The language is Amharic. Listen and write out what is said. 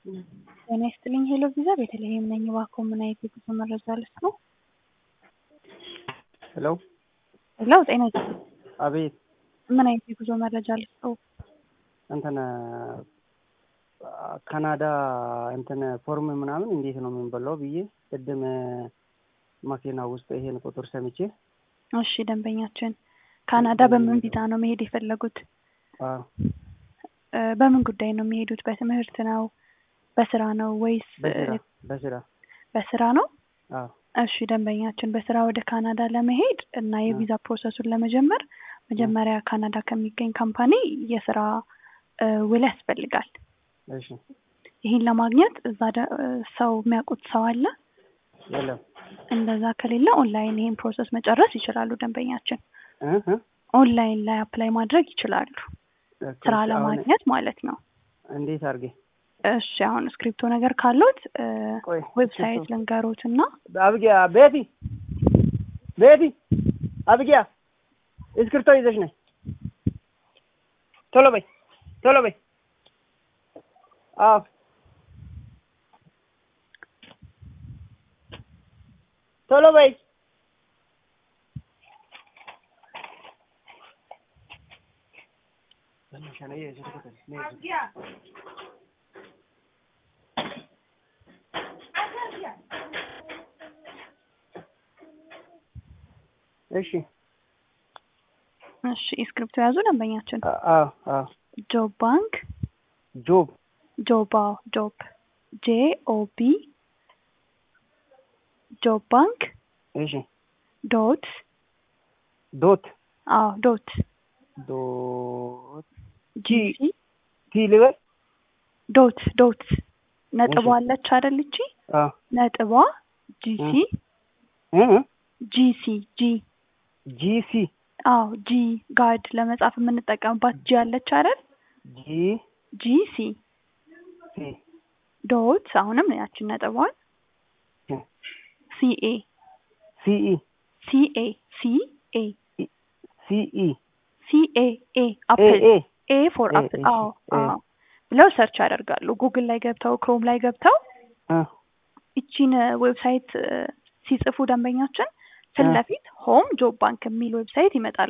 ጤና ይስጥልኝ ሄሎ ቪዛ ቤተልሔም ነኝ። እባክዎ ምን አይነት የጉዞ መረጃ ልስጥዎ? ሄሎ ሄሎ ጤና ይስጥልኝ አቤት ምን አይነት የጉዞ መረጃ ልስጥዎ? እንትን ካናዳ እንትን ፎርም ምናምን እንዴት ነው የምንበላው ብዬ ቅድም መኪና ውስጥ ይሄን ቁጥር ሰምቼ እሺ ደንበኛችን ካናዳ በምን ቪዛ ነው መሄድ የፈለጉት? አዎ እ በምን ጉዳይ ነው የሚሄዱት? በትምህርት ነው? በስራ ነው ወይስ በስራ በስራ በስራ ነው? አዎ እሺ ደንበኛችን በስራ ወደ ካናዳ ለመሄድ እና የቪዛ ፕሮሰሱን ለመጀመር መጀመሪያ ካናዳ ከሚገኝ ካምፓኒ የስራ እ ውል ያስፈልጋል። እሺ ይህን ለማግኘት እዛ ደ- እ ሰው የሚያውቁት ሰው አለ? የለም እንደዛ ከሌለ ኦንላይን ይህን ፕሮሰስ መጨረስ ይችላሉ ደንበኛችን። እ እ ኦንላይን ላይ አፕላይ ማድረግ ይችላሉ ስራ አሁን ለማግኘት ማለት ነው። እንዴት አድርጌ እሺ አሁን እስክሪፕቶ ነገር ካሉት እ ቆይ ዌብሳይት እስክሪብቶ- ልንገሮት እና አብጊያ ቤቲ ቤቲ አብጊያ እስክሪብቶ ይዘሽ ነይ ቶሎ በይ ቶሎ በይ አዎ ቶሎ በይ እሺ እሺ እስክሪፕቶ ያዙ ደንበኛችን። አ- አዎ አዎ ጆብ ባንክ ጆብ ጆብ አዎ ጆብ ጄ ኦ ቢ ጆብ ባንክ እሺ ዶት ዶት አዎ ዶት ዶት ጂ ቲ ልበል ዶት ዶት ነጥቧ እሺ። አለች አይደል? እቺ አዎ ነጥቧ ጂሲ እ እ ጂሲ ጂ ጂሲ አዎ ጂ ጋድ ለመጻፍ የምንጠቀምባት ጂ አለች አይደል? ጂ ጂሲ ሲ ዶት አሁንም ያችን ነጥቧን እ ሲኤ ሲኢ ሲኤ ሲኤ ሲኢ ሲኤ ኤ ኤ አፕል ኤ ኤ ፎር ኤ አፕል እሺ፣ አዎ ኤ። አዎ ብለው ሰርች ያደርጋሉ። ጉግል ላይ ገብተው ክሮም ላይ ገብተው እ ይቺን ዌብሳይት እ ሲጽፉ ደንበኛችን ፊት እ። ለፊት ሆም ጆብ ባንክ የሚል ዌብሳይት ይመጣል።